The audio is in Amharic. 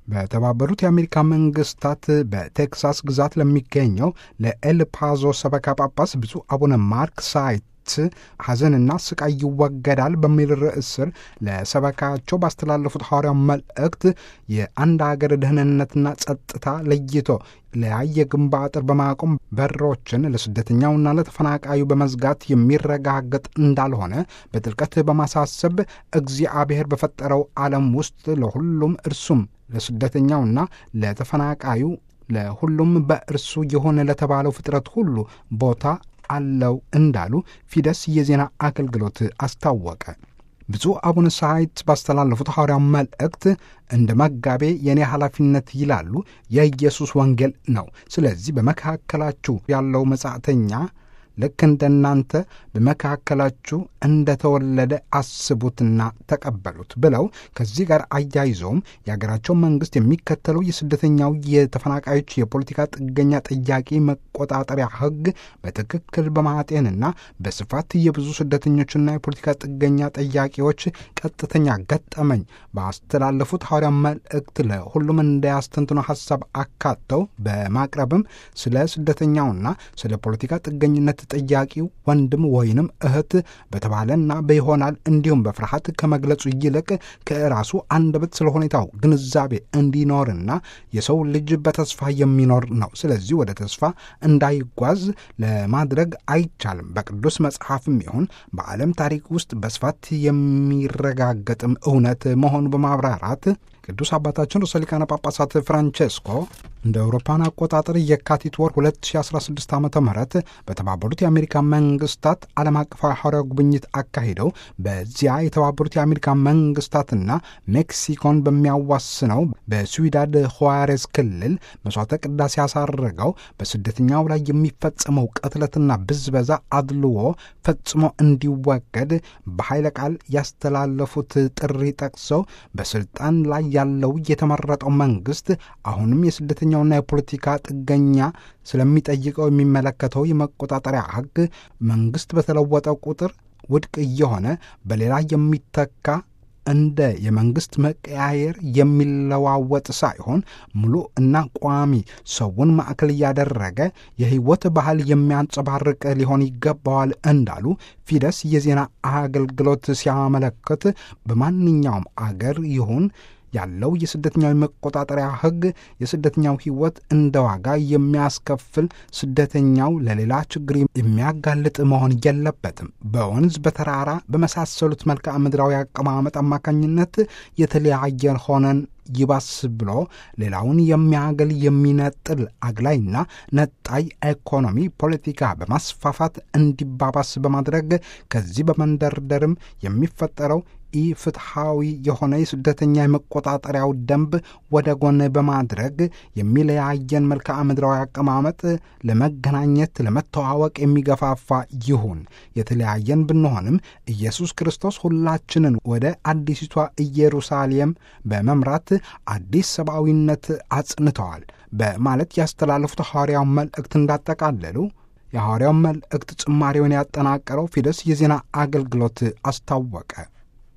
በተባበሩት የአሜሪካ መንግስታት በቴክሳስ ግዛት ለሚገኘው ለኤል ፓዞ ሰበካ ጳጳስ ብፁዕ አቡነ ማርክ ሳይት ሐዘንና ስቃይ ይወገዳል በሚል ርዕስ ስር ለሰበካቸው ባስተላለፉት ሐዋርያው መልእክት የአንድ አገር ደህንነትና ጸጥታ ለይቶ ለያየ ግንባ አጥር በማቆም በሮችን ለስደተኛውና ለተፈናቃዩ በመዝጋት የሚረጋገጥ እንዳልሆነ በጥልቀት በማሳሰብ እግዚአብሔር በፈጠረው ዓለም ውስጥ ለሁሉም እርሱም ለስደተኛውና ለተፈናቃዩ ለሁሉም በእርሱ የሆነ ለተባለው ፍጥረት ሁሉ ቦታ አለው እንዳሉ ፊደስ የዜና አገልግሎት አስታወቀ። ብፁዕ አቡነ ሳይት ባስተላለፉት ሐዋርያው መልእክት እንደ መጋቤ የእኔ ኃላፊነት ይላሉ የኢየሱስ ወንጌል ነው። ስለዚህ በመካከላችሁ ያለው መጻተኛ ልክ እንደናንተ በመካከላችሁ እንደተወለደ አስቡትና ተቀበሉት ብለው ከዚህ ጋር አያይዘውም የሀገራቸው መንግስት የሚከተለው የስደተኛው የተፈናቃዮች የፖለቲካ ጥገኛ ጥያቄ መቆጣጠሪያ ሕግ በትክክል በማጤንና በስፋት የብዙ ስደተኞችና የፖለቲካ ጥገኛ ጥያቄዎች ቀጥተኛ ገጠመኝ ባስተላለፉት ሐዋርያ መልእክት ለሁሉም እንዳያስተንትኖ ሀሳብ አካተው በማቅረብም ስለ ስደተኛውና ስለ ፖለቲካ ጥገኝነት ጥያቄው ወንድም ወይንም እህት በተባለና በይሆናል እንዲሁም በፍርሃት ከመግለጹ ይልቅ ከራሱ አንደበት ስለ ሁኔታው ግንዛቤ እንዲኖርና የሰው ልጅ በተስፋ የሚኖር ነው። ስለዚህ ወደ ተስፋ እንዳይጓዝ ለማድረግ አይቻልም። በቅዱስ መጽሐፍም ይሁን በዓለም ታሪክ ውስጥ በስፋት የሚረጋገጥም እውነት መሆኑ በማብራራት ቅዱስ አባታችን ርዕሰ ሊቃነ ጳጳሳት ፍራንቼስኮ እንደ አውሮፓን አቆጣጠር የካቲት ወር 2016 ዓ ም በተባበሩት የአሜሪካ መንግስታት ዓለም አቀፋዊ ሐዋርያዊ ጉብኝት አካሂደው በዚያ የተባበሩት የአሜሪካ መንግስታትና ሜክሲኮን በሚያዋስነው በስዊዳድ ሆዋሬዝ ክልል መስዋዕተ ቅዳሴ ያሳረገው በስደተኛው ላይ የሚፈጸመው ቅትለትና ብዝበዛ አድልዎ ፈጽሞ እንዲወገድ በኃይለ ቃል ያስተላለፉት ጥሪ ጠቅሰው በስልጣን ላይ ያለው የተመረጠው መንግስት አሁንም የስደተኛውና የፖለቲካ ጥገኛ ስለሚጠይቀው የሚመለከተው የመቆጣጠሪያ ሕግ መንግስት በተለወጠ ቁጥር ውድቅ እየሆነ በሌላ የሚተካ እንደ የመንግስት መቀያየር የሚለዋወጥ ሳይሆን ሙሉ እና ቋሚ ሰውን ማዕከል እያደረገ የህይወት ባህል የሚያንጸባርቅ ሊሆን ይገባዋል እንዳሉ ፊደስ የዜና አገልግሎት ሲያመለክት በማንኛውም አገር ይሁን ያለው የስደተኛው መቆጣጠሪያ ሕግ የስደተኛው ሕይወት እንደ ዋጋ የሚያስከፍል ስደተኛው ለሌላ ችግር የሚያጋልጥ መሆን የለበትም። በወንዝ በተራራ በመሳሰሉት መልክዓ ምድራዊ አቀማመጥ አማካኝነት የተለያየን ሆነን ይባስ ብሎ ሌላውን የሚያገል የሚነጥል አግላይና ነጣይ ኢኮኖሚ ፖለቲካ በማስፋፋት እንዲባባስ በማድረግ ከዚህ በመንደርደርም የሚፈጠረው ኢፍትሐዊ የሆነ የስደተኛ የመቆጣጠሪያው ደንብ ወደ ጎን በማድረግ የሚለያየን መልክዓ ምድራዊ አቀማመጥ ለመገናኘት ለመተዋወቅ የሚገፋፋ ይሁን። የተለያየን ብንሆንም ኢየሱስ ክርስቶስ ሁላችንን ወደ አዲሲቷ ኢየሩሳሌም በመምራት አዲስ ሰብአዊነት አጽንተዋል በማለት ያስተላለፉት ሐዋርያው መልእክት እንዳጠቃለሉ የሐዋርያው መልእክት ጭማሪውን ያጠናቀረው ፊደስ የዜና አገልግሎት አስታወቀ።